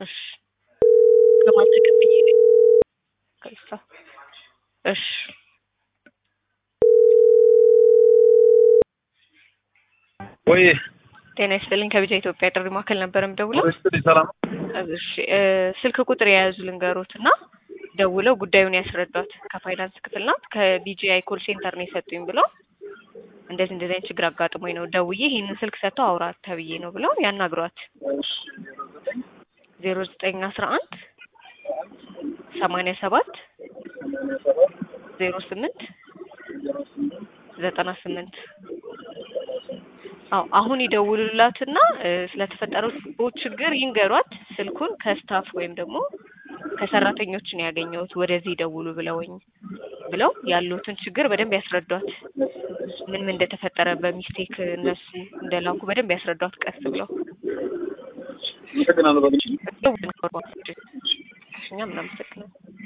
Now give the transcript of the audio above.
እሺ ለማጠቀም ብዬ ነው። ከዛ እሺ ወይ ጤና ይስጥልኝ ከቢጃ ኢትዮጵያ ጥሪ ማዕከል ነበር የምደውለው። ስትል ሰላም እሺ እ ስልክ ቁጥር የያዙ ልንገሮት እና ደውለው ጉዳዩን ያስረዷት። ከፋይናንስ ክፍል ናት ከቢጂአይ ኮል ሴንተር ነው የሰጡኝ ብለው እንደዚህ እንደዚህ አይነት ችግር አጋጥሞኝ ነው ደውዬ ይህንን ስልክ ሰጥተው አውራት ተብዬ ነው ብለው ያናግሯት። ዜሮ ዘጠኝ አስራ አንድ ሰማንያ ሰባት ዜሮ ስምንት ዘጠና ስምንት አዎ አሁን ይደውሉላትና እ ስለተፈጠረው ችግር ይንገሯት። ስልኩን ከስታፍ ወይም ደግሞ ከሰራተኞች ነው ያገኘሁት ወደዚህ ደውሉ ብለውኝ ብለው ያሉትን ችግር በደንብ ያስረዷት። ምን ምን እንደተፈጠረ በሚስቴክ እነሱ እንደላኩ በደንብ ያስረዷት ቀስ ብለው አመሰግናለሁ። በግል እኛም እናመሰግናለን።